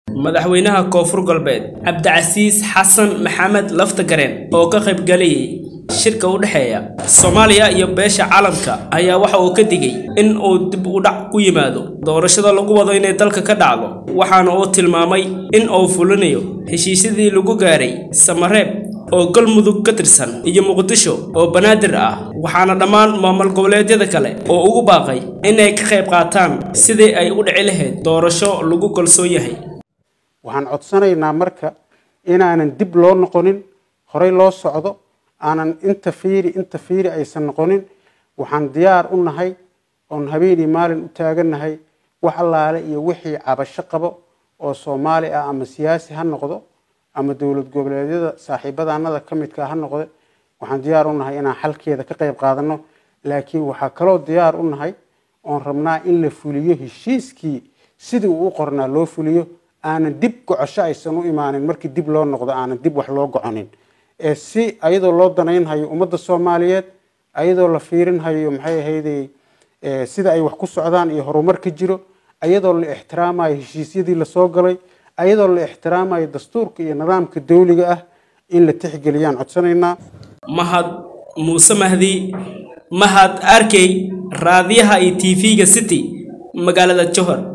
madaxweynaha koonfur galbeed cabdicasiis xasan maxamed laftagareen oo ka qaybgalayay shirka u dhexeeya soomaaliya iyo beesha caalamka ayaa waxa uu ka digay in uu dib u dhac ku yimaado doorashada lagu wado inay dalka ka dhacdo waxaana uu tilmaamay in uu fulinayo heshiisyadii lagu gaaray samareeb oo galmudug ka tirsan iyo muqdisho oo banaadir ah waxaana dhammaan maamul goboleedyada kale oo ugu baaqay inay ka qayb qaataan sidii ay u dhici lahayd doorasho lagu kalsoon yahay waxaan codsanaynaa marka inaanan dib loo noqonin horey loo socdo aanan inta fiiri inta fiiri aysan noqonin waxaan diyaar u nahay oon habeenii maalin u taagannahay wax allaale iyo wixii cabasho qabo oo soomaali ah ama siyaasi ha noqdo ama dowlad goboleedyada saaxiibadanada ka midka ha noqde waxaan diyaar u nahay inaan xalkeeda ka qayb qaadano laakiin waxaa kaloo diyaar u nahay oon rabnaa in la fuliyo heshiiskii sidii uu u qornaa loo fuliyo aanan dib gocosho aysan u imaanin markii dib loo noqdo aanan dib wax loo goconin ee si ayadoo loo danaynhayo ummadda soomaaliyeed ayadoo la fiirinhayo maxay ahayday sida ay wax ku socdaan iyo horumar ka jiro ayadoo la ixtiraamayo heshiisyadii lasoo galay ayadoo la ixtiraamayo dastuurka iyo nidaamka dawliga ah in la tixgeliyaan codsanaynaa mahad muuse mahdi mahad arkey raadiyaha iyo tv-ga city magaalada johor